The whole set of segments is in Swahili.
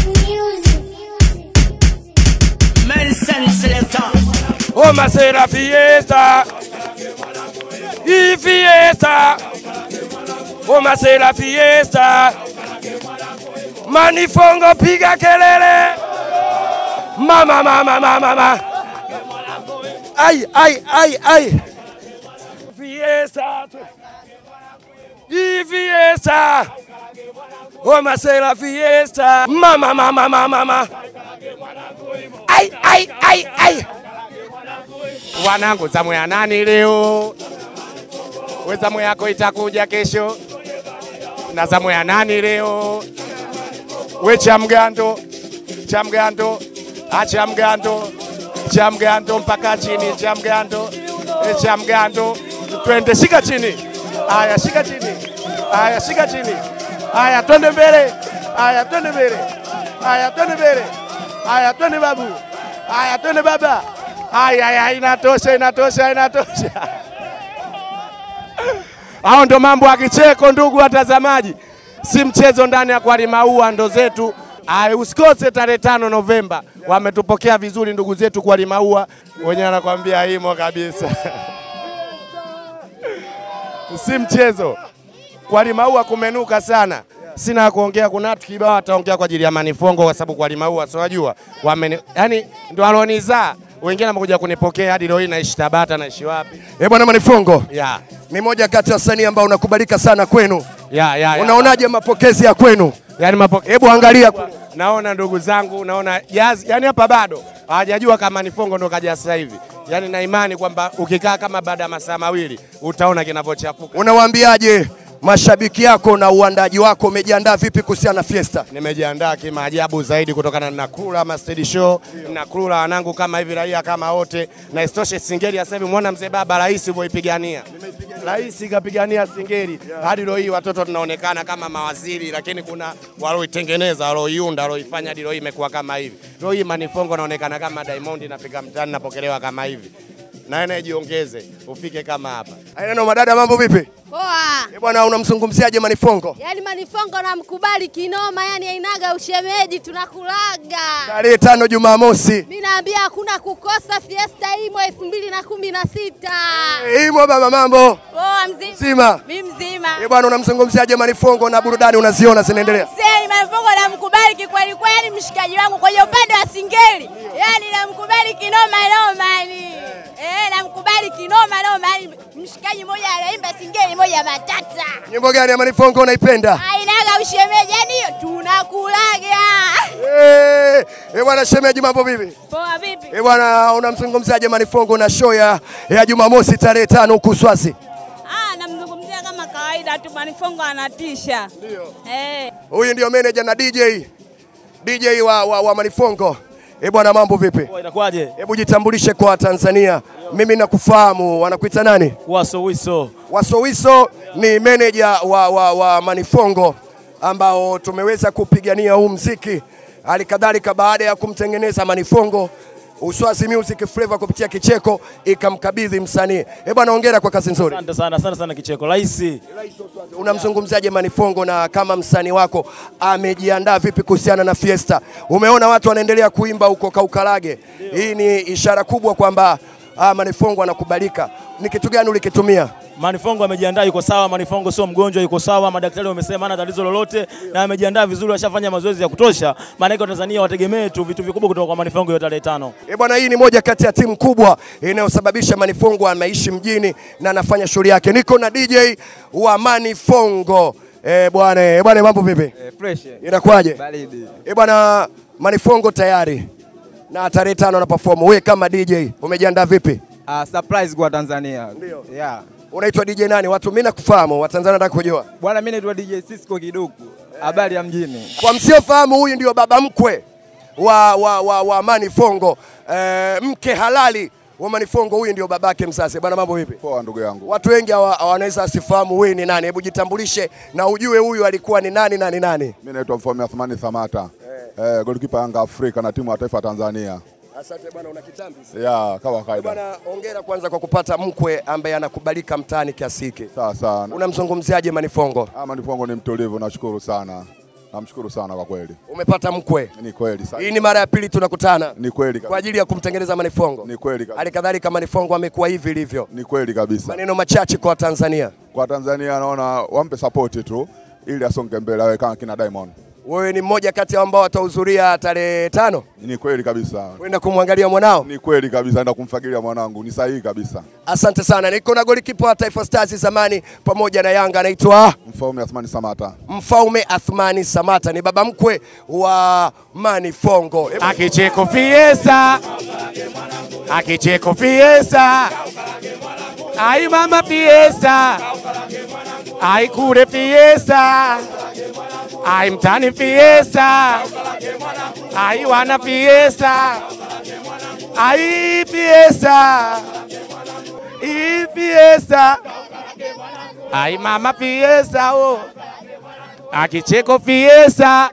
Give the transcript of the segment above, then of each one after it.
Nelson Selector. Oma será fiesta. Y fiesta. Oma será fiesta. Manifongo piga kelele. Mama mama mama mama. Ay ay ay ay. Fiesta. Y fiesta. Oma será fiesta. Mama mama mama mama. Ay ay ay ay. Wanangu, zamu ya nani leo? We zamu yako itakuja kesho, na zamu ya nani leo? We cha mgando, cha mgando, acha mgando, cha mgando mpaka chini, cha mgando, e cha mgando, twende, shika chini, aya, shika chini, aya, shika chini, aya, twende mbele, aya, twende mbele, aya, twende mbele, aya, twende babu, aya, twende baba. Aya, aya, inatosha, inatosha, inatosha. Hao ndo mambo ya kicheko, ndugu watazamaji, si mchezo ndani ya Kwalimaua ndo zetu. Aya, usikose tarehe tano Novemba, wametupokea vizuri ndugu zetu Kwalimaua, wenyewe anakwambia imo kabisa si mchezo. Kwalimaua kumenuka sana, sina ya kuongea. Kuna watu kibao wataongea kwa ajili ya Manifongo kwa sababu Kwalimaua si wajua wameni, yani ndo alonizaa wengine wamekuja kunipokea hadi leo hii naishi Tabata, naishi wapi? Eh, bwana Manifongo Ya, ni moja kati ya wasanii ambao unakubalika sana kwenu. ya, ya, ya. Unaonaje mapokezi ya kwenu? Yani mapoke... Hebu angalia naona ndugu zangu, naona jazz, yani hapa bado hawajajua kama Nifongo ndo kaja sasa hivi. Yani na imani kwamba ukikaa kama baada ya masaa mawili utaona kinavyochafuka. unawaambiaje mashabiki yako na uandaji wako, umejiandaa vipi kuhusiana na Fiesta? Nimejiandaa kimaajabu zaidi kutokana na nakula ma stage show, nakula wanangu kama hivi raia kama wote, na isitoshe Singeli sasa hivi muona mzee baba rais ulivyoipigania. Rais kapigania Singeli hadi leo hii watoto tunaonekana kama mawaziri, lakini kuna walioitengeneza, walioiunda, walioifanya hadi leo hii imekuwa kama hivi. Leo hii Manifongo naonekana kama Diamond, nafika mtaani napokelewa kama hivi. Na naye jiongeze ufike kama hapa. Ainano madada, mambo vipi? Poa. Eh, bwana unamzungumziaje Manifongo? Yaani Manifongo namkubali kinoma, yani ainaga ushemeji, tunakulaga. Tarehe tano Jumamosi. Mi naambia hakuna kukosa fiesta imo elfu mbili na kumi na sita. Eh, Imo baba, mambo Poa mzima. Zima. Mi mzima. Eh, bwana unamzungumziaje Manifongo na burudani unaziona zinaendelea? Sasa Manifongo namkubali kikweli kweli, yani mshikaji wangu kwenye upande wa Singeli, yani namkubali kinoma noma yani. Eh, namkubali kinoma noma yani, mshikaji mmoja anaimba Singeli moja matata. Nyimbo gani ya Manifongo unaipenda? Ainaga ushemeji, yani hiyo tunakulaga. Eh, eh, bwana shemeji, mambo vipi? Poa vipi? Eh, bwana unamzungumziaje Manifongo na show ya, ya Jumamosi tarehe tano huku Uswazi? Ah, namzungumzia kama kawaida tu, Manifongo anatisha. Ndio. Eh. Huyu ndio manager na DJ DJ wa, wa, wa Manifongo. Eh, bwana mambo vipi? Inakuwaje? Hebu jitambulishe kwa Tanzania. Mimi nakufahamu, wanakuita nani? Wasowiso. Wasowiso ni manager wa, wa, wa Manifongo ambao tumeweza kupigania huu mziki. Hali kadhalika baada ya kumtengeneza Manifongo Uswazi Music Flavor kupitia Kicheko ikamkabidhi msanii. Eh bwana, hongera kwa kazi nzuri. Asante sana, asante sana Kicheko. Rahisi. Unamzungumzaje Manifongo na kama msanii wako amejiandaa vipi kuhusiana na Fiesta? Umeona watu wanaendelea kuimba huko Kaukalage. Hii ni ishara kubwa kwamba ah, Manifongo anakubalika. Ni kitu gani ulikitumia? Manifongo amejiandaa, yuko sawa. Manifongo sio mgonjwa, yuko sawa. Madaktari wamesema hana tatizo lolote na amejiandaa vizuri, ashafanya mazoezi ya kutosha. Maana yake Tanzania wategemee tu vitu vikubwa kutoka kwa Manifongo hiyo tarehe tano. E bwana, hii ni moja kati ya timu kubwa inayosababisha Manifongo anaishi mjini na anafanya shughuli yake. Niko na DJ wa Manifongo. E bwana, e bwana, mambo vipi? Eh, fresh. Inakuwaje? Baridi. E bwana, Manifongo tayari na tarehe tano na perform. Wewe kama DJ umejiandaa vipi? Ah, surprise kwa Tanzania. Ndio. Yeah. Unaitwa DJ nani? Watu mimi nakufahamu, Watanzania nataka kujua. Bwana mimi naitwa DJ Cisco Kiduku. Habari ya mjini. Kwa msiofahamu, huyu ndio baba mkwe wa, wa, wa, wa Manifongo e, mke halali wa Manifongo. Huyu ndio babake mzazi. Bwana, mambo vipi? Poa ndugu yangu. Watu wengi hawa- wanaweza wasifahamu wewe ni nani. Hebu jitambulishe na ujue huyu alikuwa ni nani na ni nani. Mimi naitwa Mfaume Athmani Samata. Eh, golikipa Yanga Afrika na timu ya taifa ya Tanzania. Asante bwana, una kitambi. Ya, kama kawaida. Bwana, hongera kwanza kwa kupata mkwe ambaye anakubalika mtaani kiasi hiki. Sawa sawa. Unamzungumziaje Manifongo? Ah, Manifongo ni mtulivu, nashukuru sana. Namshukuru sana kwa kweli. Umepata mkwe. Ni kweli sana. Hii ni mara ya pili tunakutana Ni kweli kwa kabisa. ajili ya kumtengeneza Manifongo. Ni kweli kabisa. Hali kadhalika Manifongo amekuwa hivi ilivyo. Ni kweli kabisa. Maneno machache kwa Tanzania. Kwa Tanzania naona wampe support tu ili asonge mbele awe kama kina Diamond. Wewe ni mmoja kati ya ambao watahudhuria tarehe tano Ni kweli kabisa. kwenda kumwangalia mwanao. Ni kweli kabisa, enda kumfagilia mwanangu. Ni sahihi kabisa. Asante sana. Niko na golikipa wa Taifa Stars zamani pamoja na Yanga anaitwa Mfaume Athmani Samata. Mfaume Athmani Samata, ni baba mkwe wa Manifongo. Hebu- Akicheko fiesta, akicheko fiesta, ai mama fiesta, ai kule fiesta, ai mtani fiesta, ai wana fiesta, ai fiesta, i fiesta, ai mama fiesta, oh. akicheko fiesta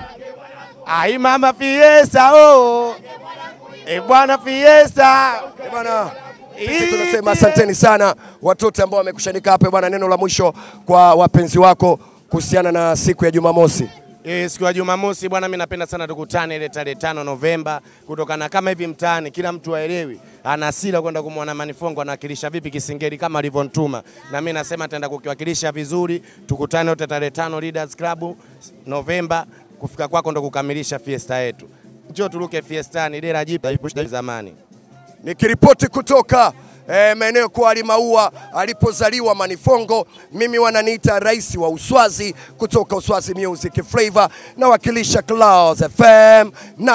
Ai mama fiesta oh. E bwana fiesta. Eh, Bwana sisi tunasema asanteni sana watoto ambao wamekushanika hapa bwana. Neno la mwisho kwa wapenzi wako kuhusiana na siku ya Jumamosi. E, siku ya Jumamosi bwana, mimi napenda sana tukutane ile tarehe tano Novemba, kutokana kama hivi mtaani kila mtu aelewi ana hasira kwenda kumwona Manifongo anawakilisha vipi Kisingeli kama alivyonituma, na mimi nasema ataenda kukiwakilisha vizuri. Tukutane wote tarehe tano Leaders Club Novemba, kufika kwako ndo kukamilisha fiesta yetu. Njoo turuke fiestani, dera jipya ipushda zamani. Nikiripoti kutoka eh, maeneo kwa Alimaua alipozaliwa Manifongo, mimi wananiita rais wa Uswazi kutoka Uswazi Music Flavor, nawakilisha Clouds FM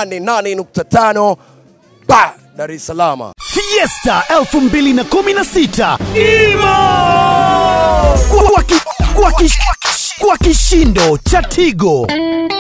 88.5 ba Dar es Salaam. Fiesta 2016 Imo kwa, ki, kwa, kish, kwa kishindo cha Tigo.